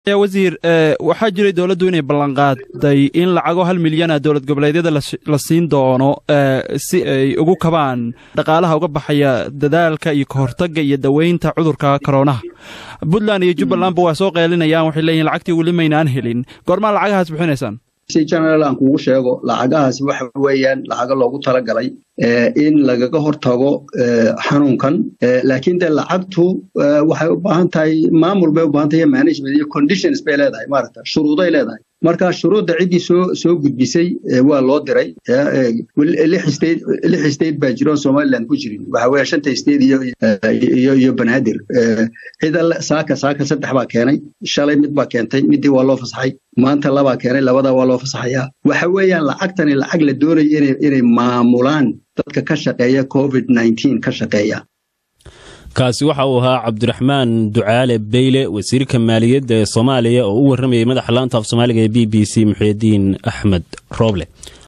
wasiir waxaa jiray dowladdu inay ballanqaaday in lacago hal milyana dowlad goboleedyada la siin doono si ay ugu kabaan dhaqaalaha uga baxaya dadaalka iyo kahortagga iyo daweynta cudurka koroonaha puntland iyo jubbalandba waa soo qeelinayaan waxay leeyihin lacagtii weli maynaan helin goormaa lacagahaas bixinaysaan si general aan kugu sheego lacagahaasi waxa weeyaan lacago loogu talagalay in lagaga hortago xanuunkan laakiin de lacagtu waxay u baahan tahay maamul bay u baahan tahay management iyo conditions bay leedahay maaragta shuruuday leedahay marka shuruudda ciddii soo soo gudbisay waa loo diray lix state baa jiroon somaliland ku jirin waxa weeye shanta state iyo iyo iyo banaadir cida saaka saaka saddex baa keenay shalay mid baa keentay midii waa loo fasaxay maanta labaa keenay labadaa waa loo fasaxayaa waxa weeyaan lacagtani lacag la doonaya inay inay maamulaan dadka ka shaqeeya covid nneteen ka shaqeeya kaasi waxa uu ahaa cabdiraxmaan ducaale beyle wasiirka maaliyadda ee soomaaliya oo u warramayay madaxa laanta af soomaaliga ee b b c muxuudiin axmed rooble